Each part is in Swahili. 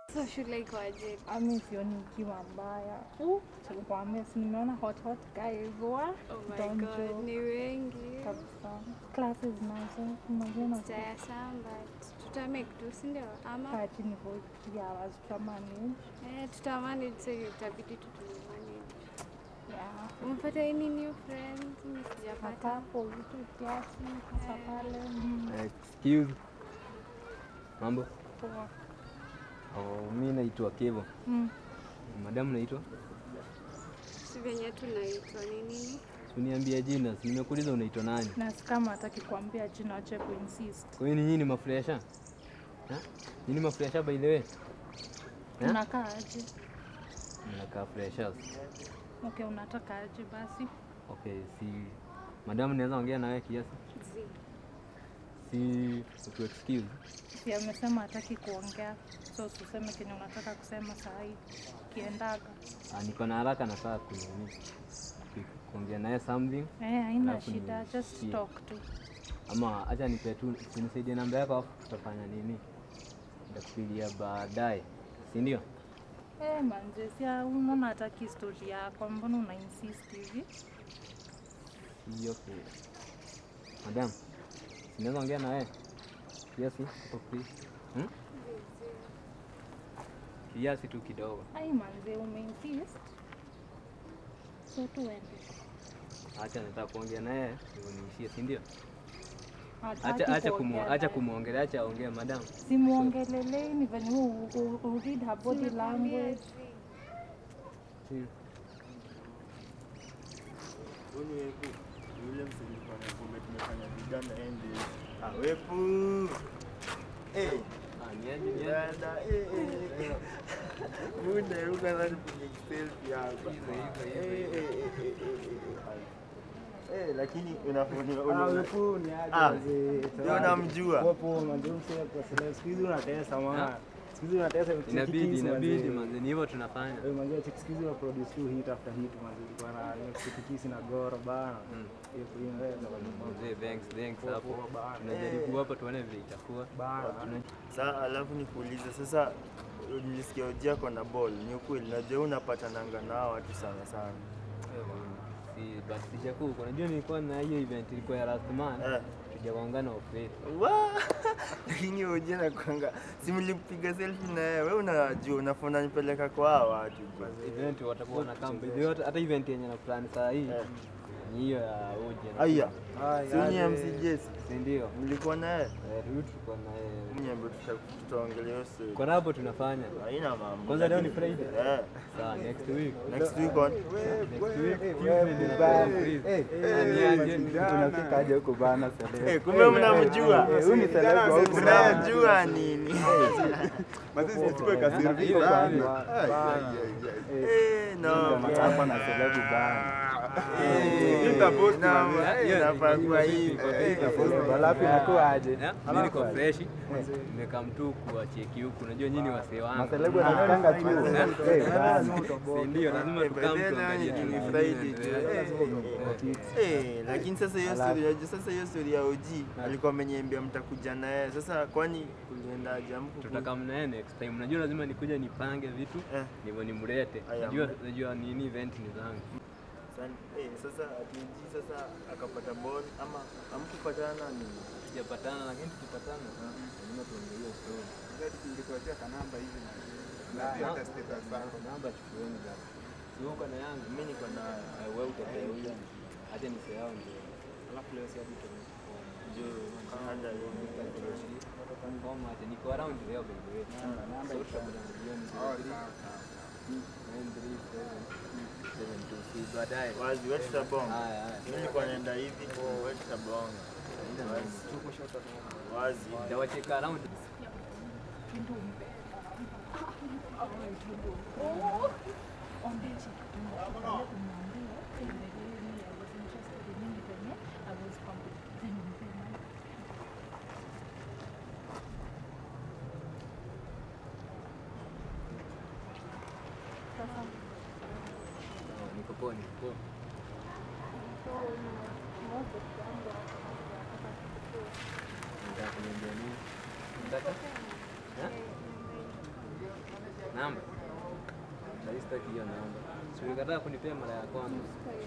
So shule ikoaje? Ami sioni ikiwa mbaya. Chalikwambia si nimeona hot hot guys wa Oh my Don't god, joke. ni wengi. kabisa. Classes nazo unajua Sijaya samba. Tutamake tu, si ndio? Ama kaa chini for three hours tutamanage. eh, tutamanage so itabidi tu tumanage. Yeah. Umepata any new friends? Mimi sijapata. Akapo vitu kiasi hasa pale. Mm, Excuse. Mambo? poa. Oh, mi naitwa Kevo. Mm. Madamu naitwa? Si venye tunaitwa ni nini? Uniambia jina, si nimekuuliza unaitwa nani? Na si kama hataki kuambia jina ache kuinsist. Kwa hiyo nyinyi ni mafresha? Ha? Nyinyi mafresha by the way? Eh? Unakaa aje? Mnakaa freshers. Okay, unataka aje basi? Okay, si Madamu naweza ongea na wewe kiasi? Zi. Si utu excuse. Si amesema hataki kuongea. So usiseme kenye unataka kusema saa hii. Kiendaga. Ah, niko na haraka na saa kunini. Kuongea naye something Eh, haina Alafu shida. nisikie. Just talk tu. ama acha nipe tu unisaidie namba yako afu tutafanya nini? Nitakupigia baadaye. Si ndio? Eh, manze, si unaona hataki story yako, mbona una insist hivi? Si okay. Madam, sinaweza ongea na wewe kiasi hapo please? Hmm? Kiasi tu kidogo. Ai manze, umeinsist. So tuende. Acha nataka kuongea na yeye ndio niishie, si ndio? Hataki Acha acha kuongea kumu, acha naye. kumuongelea, acha aongee madam. Simuongelelei, ni venye u- u- u read her body language. Hmm. Huyu wepu yule msilikuwa na kumbe tumefanya vijana ende. Ah, wepu. Eh, Ah, ni aje ni aje? dada, eh, eh, eh. Muda yuko ndani kwenye selfie hapa. Hivyo, hivyo, hivyo, Eh, hivyo. eh, eh, eh, eh, eh. Eh, lakini unafanya Ah, una wepu ni aje Ah, wazee? ndio unamjua. Wapo manze msee kwa sele siku hizi unatesa maana. Siku hizi unatesa Inabidi chickens, inabidi manze. manze, ni hivyo tunafanya. Wewe manze chick siku hizi una produce tu hit after hit manze. Kwa na chickens na goro bana. Mm. Hiyo kwa hiyo inaweza Mzee, thanks thanks Poa, hapo. poa, bana. Tunajaribu hapa tuone vile itakuwa. bana. Tuna- Sasa alafu nikuulize sasa nilisikia Oji ako na ball. Ni ukweli najua unapatananga na hawa watu sana sana. Si basi sijakuwa huko. Unajua nilikuwa na hiyo event ilikuwa ya last month. Eh. Tujaongana ofisi. Wa! Lakini Oji anakuanga si mlipiga selfie na yeye. Wewe unajua unafuna nipeleka kwa hawa watu. Event watakuwa na kambi. Hata hata event yenye na plan saa hii Eh. ni hiyo ya Oji. na- Aya. Ai, Si ni aje. MC Jesse. Si ndio? Mlikuwa na yeye? Eh, huyu tulikuwa na yeye. Mnyambe tutaongelea hiyo story. Kwa hapo tunafanya. Haina mambo. Kwanza leo ni Lakini- Friday. Eh. Sawa, next week. Next week on. Next week Eh, Tuesday ndio nakuwa free. eh, Ah, ni aje? Unafika aje huko bana sele? Eh, kumbe mnamjua. Eh, huyu ni celeb wa huko bana. Mnamjua nini? Unafika kwani? Eh, no. Hapa na celeb bana. Eh, no, eh, inafaa kuwa hivi. Eh, Alafu inakuwa aje? Eh, Mimi niko fresh. Nimekaa mtu kuwacheki huku. Unajua nyinyi ni wasee wangu. Maselebu wanakanga tu. Eh, bana. Si ndio, lazima Eh, tukaa by mtu then, angalie ni tu. Friday tu. Eh, Eh, eh, lakini sasa hiyo story ya sasa hiyo story ya OG alikuwa ameniambia mtakuja na yeye. Sasa kwani kuliendaje amku? Tutakaa mnaye next time. Unajua lazima nikuja nipange vitu Eh. ndivyo nimlete. Aya, Najua mle- najua nini event ni zangu. San- eh, sasa ati OG sasa akapata ball ama amkupatana nini? Tujapatana lakini tukipatana lazima tuongee hiyo story. Namba chukueni basi. Si uko na yangu. Mimi niko na Eh, Wewe utapea huyu. Acha nise yao ndio. Alafu leo si hadi tunaform. Joe Kanda hiyo. Form acha niko around leo by the way. So tutakutana jioni. Nine, three, seven, seven, two, six. Baadaye. Wazi wewe tutabonga. Haya haya. Mimi nilikuwa naenda hivi, wewe tutabonga. Wazi. Wazi. Ndawacheka around. Sawa, Niko poa, niko poa. Nataka kuniambia nini? Nataka? Eh? sitaki hiyo namba. Si ulikataa kunipea mara ya kwanza.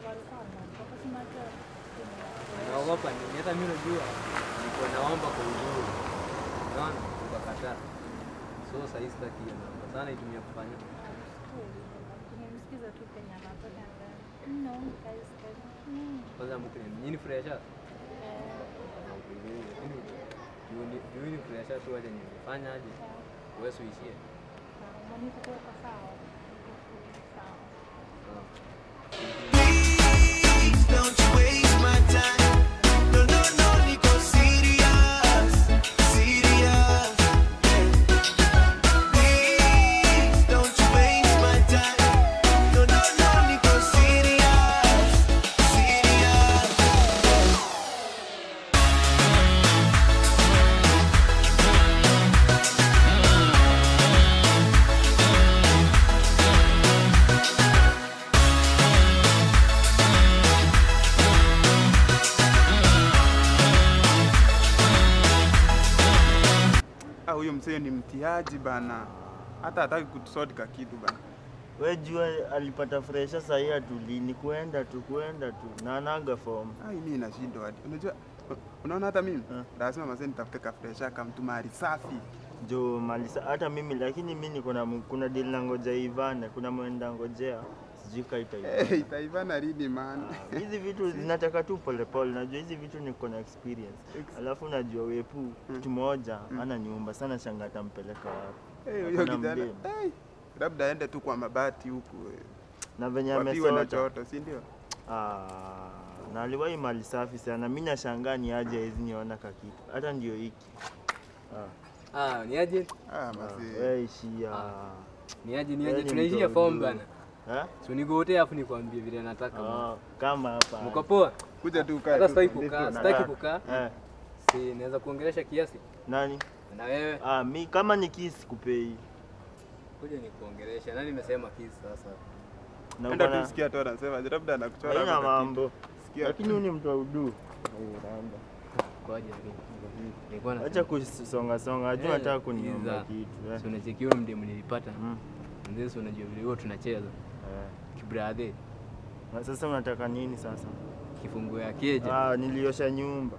Naogopa nini? Hata mimi najua nilikuwa naomba kwa uzuri. Unaona? Ukakataa. So sasa hii sitaki hiyo namba. Sana itumia kufanya. Nimemsikiza tu penye anataka ndani. No, guys, guys. Mm. Kwanza mkini nyinyi fresha. Juu ni fresha tu aje nifanya aje. Wewe uishie. Sawa, niko kwa sawa. Sawa. Sawa. Don't you waste my time. No, no, no, Nico, serious, serious. Please, don't you waste my time. No, no, no, Nico, serious, serious. Ah, huyo mzee ni mtiaji bana, hata hataki kutusodika kitu bana. We jua alipata fresha sahii atuli ni kuenda tu kuenda tu na anaga form. Ai, mimi nashindwa hadi. Unajua, unaona hata mimi Eh. lazima mazee nitafute ka fresha kama mtu mahali safi. Jo malisa hata mimi lakini mi niko na mu- kuna deal na ngoja ivane, kuna mwenda ngojea sijui kaita Eh, itaivana lini man? hizi vitu zinataka tu polepole. Najua hizi vitu niko na experience, alafu najua wepu kitu moja ana nyumba sana, shanga atampeleka wapi Eh, huyo Hakuna kijana. mdemu. Eh, labda aende tu kwa mabati huku. eh, na venye Wapiwe na amesota joto, si ndio? Ah, na aliwahi mali safi sana. Mi nashangaa ni aje hizi niona kakitu hata ndio hiki ah. Ah, ni aje? Ah, Ah, mazee. we ishia Ni aje ni Wewe aje ni tunaishia mtu form mzuri. bana. Eh? So nigote afu nikwambie vile nataka. Ah, kama hapa Mko poa? Kuja tu ukae. Hata tu. sitaki kukaa, Nataka. sitaki kukaa. eh, Si naweza kuongelesha kiasi nani na wewe. ah, mi kama ni kisi kupei Kuja nikuongelesha. Nani nimesema kiasi sasa? na Enda bwana- tu sikia tu anasema, labda anakuchora haina hapo kakitu. mambo, Sikia. lakini huyu ni mtu wa udu. Kwaje lakini? Nilikuwa na Acha kusonga songa, ajua Eh, nataka kuniomba iza. kitu eh. Si unachekiwa mdemu nilipata. Mm, Ndio si unajua vile huwa tunacheza. eh. Kibradhe. Na sasa unataka nini sasa? Kifunguo ya keja. Ah, niliosha nyumba.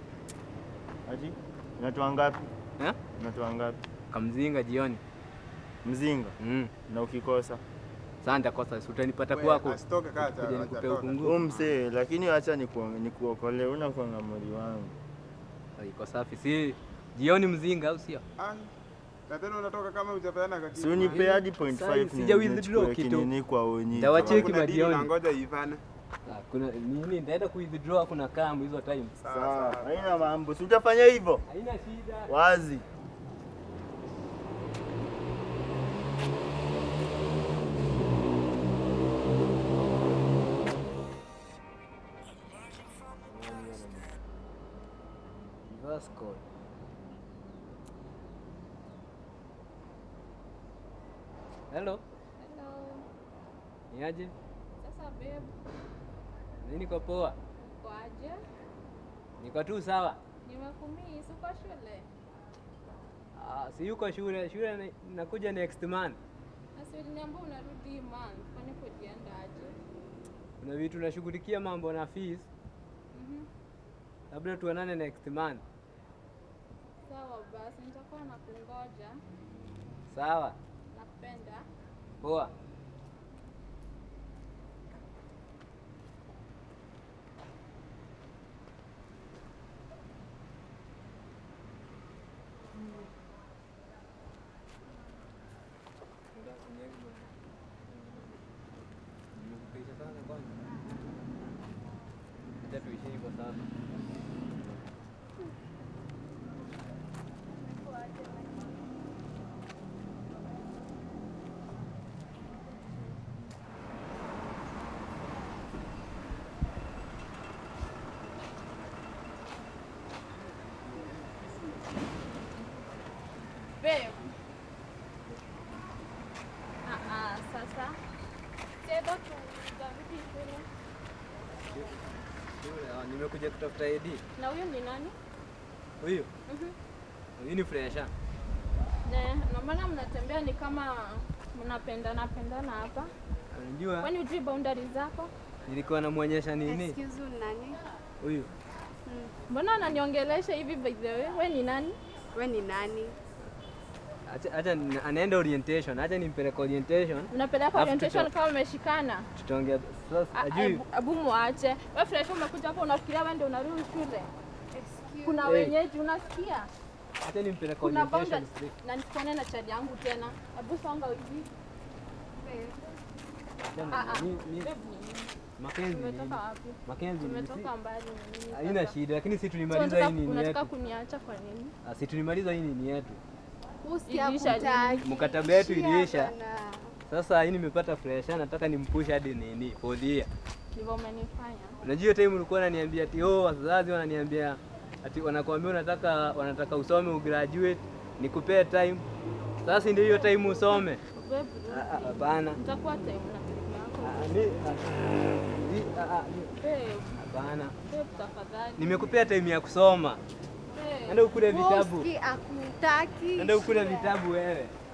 Aji, unatoa ngapi? Eh? Unatoa ngapi? Kamzinga jioni. Mzinga Mm. na ukikosa Sasa nitakosa si utanipata We, kwako. Asitoke kaa cha- Kuja nikupe hajatoka. ufunguo. huu msee, lakini acha nikuong- nikuokolee, unakuanga mori wangu. Iko safi. Si jioni mzinga au sio? Ai, Na tena unatoka kama hujapeana kakitu. Si unipe hadi point Sasa five sija ni- withdraw nichukue kitu. kinini kwa onyi. Nitawacheki Kama kuna deal majioni. unangoja ivane. Ah, kuna nini nitaenda kuidraw kuna kambu hizo time. Sawa, haina mambo, si utafanya hivyo Haina shida. wazi. Reverse call. Hello, Hello. ni aje? Sasa babe, Mimi niko poa. kwaje? Niko tu sawa. Nimekumiss uko shule? Ah, si yuko shule, shule ni- nakuja next month. Na si uliniambia unarudi hii month, kwani kujienda aje? Kuna vitu nashughulikia mambo na fees. Mhm. Labda tuonane next month. Sawa basi, nitakuwa na kungoja. Sawa. Nakupenda. Poa. Acha tuishi hivyo sasa. Babe. Ah ah, sasa. Sasa tutarudi shule. Shule, ah, Nimekuja kutafuta ID. Na huyo ni nani? Huyu, Mhm. huyu ni fresha. Ne, na maana mnatembea ni kama mnapendana pendana hapa. Unajua Kwani ujui boundaries zako? nilikuwa namwonyesha nini Excuse you, nani? huyu Mbona ananiongelesha hivi by the way? We ni nani? We ni nani? acha acha ni- anaenda orientation, acha nimpeleke orientation, Unapeleka Alafu orientation tuta- kama umeshikana? tutaongea sasa. A- Ajui abu- Abu muache. Wewe fresh umekuja hapa unafikiria wewe ndio unarudi shule. Kuna Hey. wenyeji unasikia? acha nimpeleke Kuna orientation boundaries. straight. Na nisikuone na chali yangu tena. Abu songa hivi. Ah, ah. Ni- ni- Babe ni nini? Mackenzie ni nini? Tumetoka wapi? Mackenzie ni nini? Tumetoka mbali ni nini? Haina sasa? shida, lakini si So tulimaliza unataka- hii nini Unataka yetu. kuniacha kwa nini? Ah, Si tulimaliza hii nini yetu. Usikia Ilisha kutaki. Mkataba yetu iliisha. Bana. Sasa hii nimepata fresh, nataka nimpush hadi nini for the year. Ndivyo umenifanya. Unajua hiyo time ulikuwa unaniambia ati oh, wazazi wananiambia ati wanakuambia unataka wanataka usome ugraduate, nikupee time. Sasa ndio hiyo time usome. Babe, Ah, ah, Hapana. utakuwa time na time yako. Ah, ni- ah, ni- ah, ah, ni- Babe, Hapana. babe tafadhali. Nimekupea time ya kusoma. Babe. Enda ukule vitabu. Usikia akutaki. Enda ukule vitabu wewe.